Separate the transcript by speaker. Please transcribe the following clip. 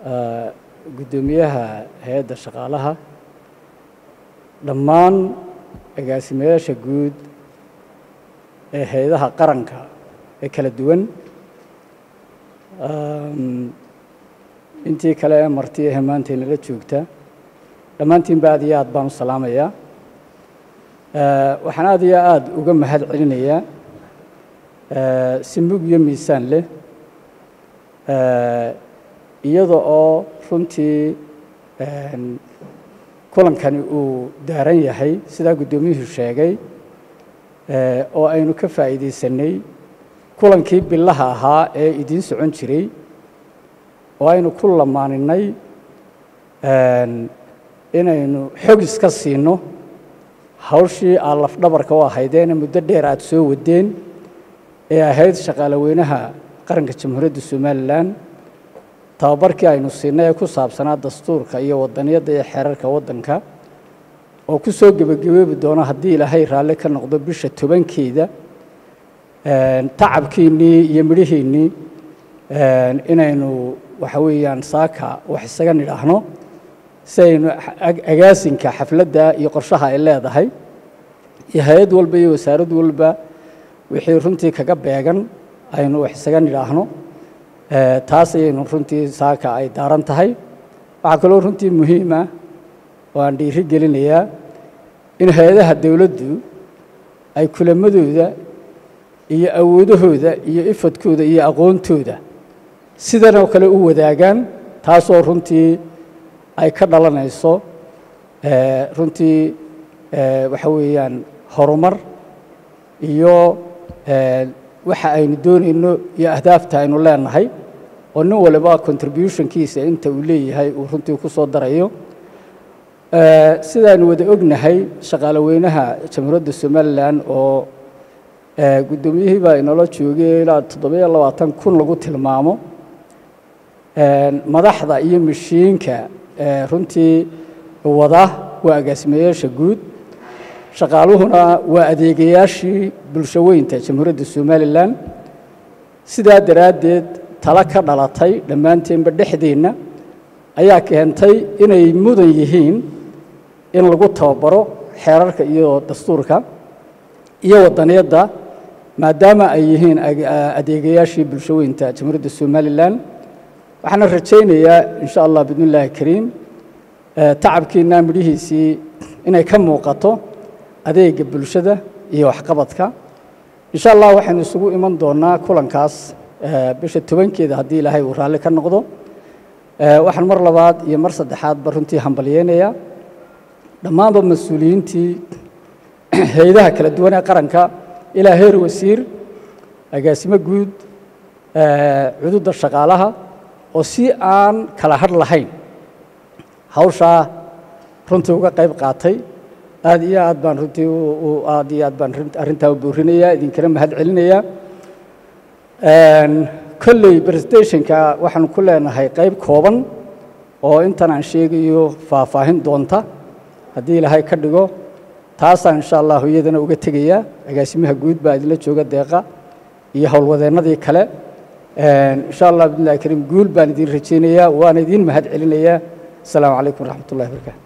Speaker 1: guddoomiyaha hay-adda shaqaalaha dhammaan agaasimayaasha guud ee hay-adaha qaranka ee kala duwan intii kale ee marti ahe maanta inala joogta dhammaantiinba aad iyo aad baan u salaamayaa waxaan aad iyo aada uga mahad celinayaa si mug iyo miisaan leh iyada oo runtii kulankani uu daaran yahay sidaa guddoomiyuhu sheegay oo aynu ka faa'iidaysanay kulankii bilaha ahaa ee idiin socon jiray oo aynu ku lamaaninay inaynu xog iska siino hawshii aad lafdhabarka u ahaydeene muddo dheer aada soo wadeen ee ahayd shaqaale weynaha qaranka jamhuuriyadda somalilan tababarkii aynu siinay ee ku saabsanaa dastuurka iyo wadaniyadda iyo xeerarka waddanka oo ku soo gebagabeebi doono haddii ilaahay raalli ka noqdo bisha tobankeeda tacabkiinnii iyo midhihiinnii inaynu waxa weeyaan saaka wax isaga nidhaahno si aynu agaasinka xafladda iyo qorshaha ay leedahay iyo hay-ad walba iyo wasaarad walba wixii runtii kaga beegan aynu wax isaga nidhaahno taas ayaynu runtii saaka ay daaran tahay waxaa kaloo runtii muhiima oo aan dhiiri gelinayaa in hay-adaha dowladdu ay kulamadooda iyo awoodahooda iyo ifadkooda iyo aqoontooda sidan oo kale u wadaagaan taasoo runtii ay ka dhalanayso runtii waxa weeyaan horumar iyo waxa aynu doonayno iyo ahdaafta aynu leenahay oo nin waliba contributionkiisa inta uu leeyahay uu runtii ku soo darayo sidaanu wada ognahay shaqaale weynaha jamhuuriyadda somalilan oo guddoomiyihii baa inoola joogay ilaa toddobiyo labaatan kun lagu tilmaamo madaxda iyo mashiinka runtii wada waa agaasimayaasha guud shaqaaluhuna waa adeegayaashii bulsho weynta jamhuuriyadda somalilan sidaa daraaddeed tala ka dhalatay dhammaanteenba dhexdeenna ayaa keentay inay mudan yihiin in lagu tababaro xeerarka iyo dastuurka iyo wadaniyadda maadaama ay yihiin adeegayaashii bulsho weynta jamhuuriyadda somalilan waxaana rajaynayaa insha allah bidn illaahi kariim tacabkiina midhihiisii inay ka muuqato adeega bulshada iyo waxqabadka insha allah waxaynu isugu iman doonaa kulankaas bisha tobankeeda haddii ilaahay uu raalli ka noqdo waxaan mar labaad iyo mar saddexaadba runtii hambalyeynayaa dhammaanba mas-uuliyiintii hay-adaha kala duwan ee qaranka ilaa heer wasiir agaasimo guud cududda shaqaalaha oo si aan kala hadh lahayn hawshaa runtii uga qayb qaatay aad iyo aad baan runtii aad iyo aad baan arrintaa u boorinayaa idinkana mahad celinayaa kolley presentationka waxaanu ku leenahay qayb kooban oo intan aan sheegayo faahfaahin doonta haddii ilaahay ka dhigo taasaan insha allahu iyadana uga tegayaa agaasimaha guud baa idinla jooga deeqa iyo howlwadeennadii kale insha allah bidnillahi kariim guul baan idin rajaynayaa waana idiin mahad celinayaa asalaamu calaykum waraxmat ullahi barakaatu